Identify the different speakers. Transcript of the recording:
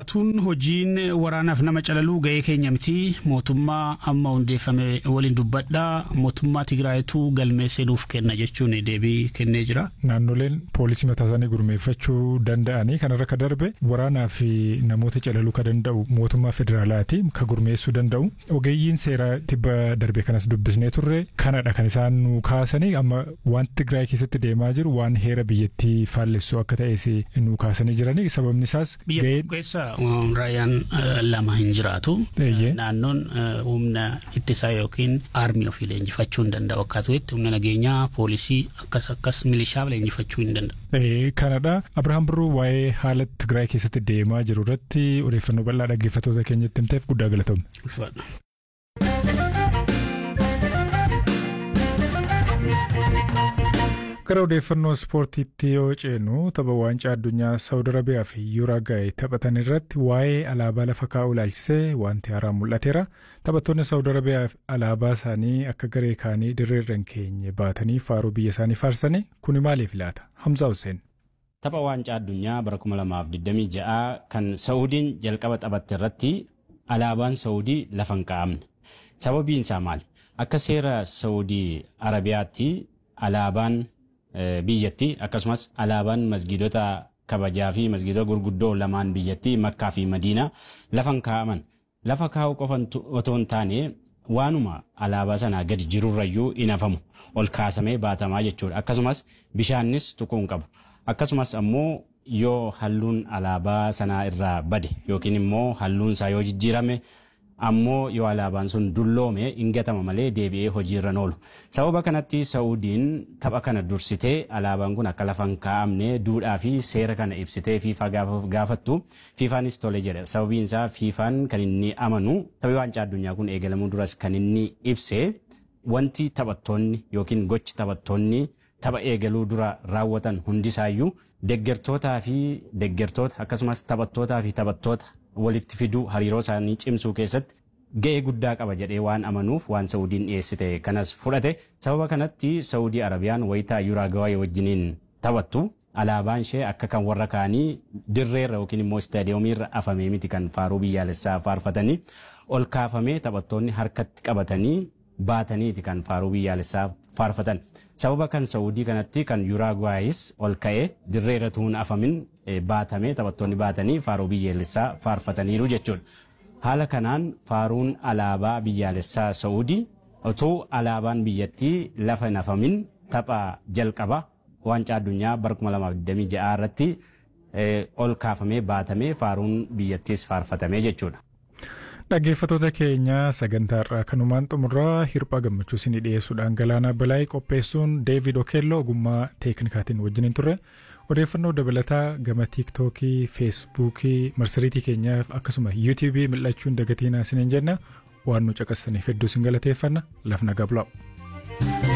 Speaker 1: Mulaatuun hojiin waraanaaf nama calaluu ga'ee keenya miti mootummaa amma hundeeffame waliin dubbadhaa mootummaa Tigraayituu galmeessee nuuf kenna jechuun deebii kennee jira.
Speaker 2: Naannoleen poolisii mataa isaanii gurmeeffachuu danda'anii kanarra ka darbe waraanaa fi namoota calaluu ka danda'u mootummaa federaalaati ka gurmeessuu danda'u ogeeyyiin seeraa tibba darbe kanas dubbisnee turre kanadha kan isaan nu kaasanii amma waan Tigraay keessatti deemaa jiru waan heera biyyattii faallessu akka ta'es nu kaasanii jiranii sababni isaas
Speaker 1: Biyya keessa raayyaan lama hin jiraatu. Naannoon humna ittisaa yookiin aarmii ofii leenjifachuu hin danda'u akkasumas humna nageenyaa poolisii akkas akkas milishaa leenjifachuu hin danda'u.
Speaker 2: Kanadha. Abirahaam Birruu waa'ee haala Tigraay keessatti deemaa jiru irratti odeeffannoo bal'aa dhaggeeffattoota keenyatti himteef guddaa galatoomne. Gara odeeffannoo ispoortiitti yoo ceenu tapha waancaa addunyaa Saawud Arabiyaa fi Yuuraagaay taphatan irratti waa'ee alaabaa lafa kaa'uu ilaalchisee wanti haaraan mul'ateera. Taphattoonni Saawud Arabiyaa alaabaa isaanii akka garee kaanii dirreerra hin keenye baatanii faaruu biyya isaanii faarsanii kuni maaliif laata? Hamzaa Hussein.
Speaker 3: Tapha waancaa addunyaa bara 2026 kan Saawudiin jalqaba taphatte irratti alaabaan Saawudii lafa hin kaa'amne. Sababiin isaa maali? Akka seera Saawudii Arabiyaatti alaabaan biyyatti akkasumas alaabaan masgiidota kabajaa fi masgiidota gurguddoo lamaan biyyatti makkaa fi madiinaa lafa hin kaa'aman lafa kaa'u qofa otoo hin taane waanuma alaabaa sanaa gadi jirurrayyuu hin hafamu ol kaasamee baatamaa jechuudha akkasumas bishaannis tuquu hin qabu akkasumas ammoo yoo halluun alaabaa sanaa irraa bade yookiin immoo halluun isaa yoo jijjiirame ammoo yoo alaabaan sun dulloome hin gatama malee deebi'ee hojiirra oolu. Sababa kanatti Saa'udiin tapha kana dursitee alaabaan kun akka lafa hin kaa'amne duudhaa fi seera kana ibsitee fiifaa gaafattu fiifaanis tole jedha. Sababiin isaa fiifaan kan inni amanu taphni waancaa addunyaa kun eegalamuu duras kan inni ibse wanti taphattoonni yookiin gochi taphattoonni tapha eegaluu dura raawwatan hundisaayyuu deggertootaa fi deggertoota akkasumas taphattootaa fi taphattoota walitti fiduu hariiroo isaanii cimsuu keessatti ga'ee guddaa qaba jedhee waan amanuuf waan Saawudiin dhiyeessite kanas fudhate sababa kanatti Saawudii Arabiyaan wayitaa Yuuraagawaay wajjiniin taphattu alaabaan ishee akka kan warra kaanii dirreerra yookiin immoo istaadiyoomiirra afamee miti kan faaruu biyyaalessaa faarfatanii ol kaafamee taphattoonni harkatti qabatanii baataniiti kan faaruu biyyaalessaa faarfatan. Sababa kan Saawudii kanatti kan Yuuraagawaayis ol ka'ee dirreerra tuun afamin baatamee taphattoonni baatanii faaruu biyyaalessaa faarfataniiru jechuudha. Haala kanaan faaruun alaabaa biyyaalessaa Saawudii otoo alaabaan biyyattii lafa hin afamin tapha jalqaba waancaa addunyaa bara 2026 irratti ol kaafamee baatamee faaruun biyyattiis faarfatamee jechuudha.
Speaker 2: Dhaggeeffattoota keenya sagantaa irraa kanumaan xumurraa hirphaa gammachuu isinii dhiyeessuudhaan galaanaa balaayii qopheessuun Deevid Okeelloo ogummaa teeknikaatiin wajjiniin turre odeeffannoo dabalataa gama tiiktookii feesbuukii marsariitii keenyaaf akkasuma yuutiibii mil'achuun dagatiinaa isiniin jenna waan nu caqasaniif hedduu isin galateeffanna lafna gabla'u.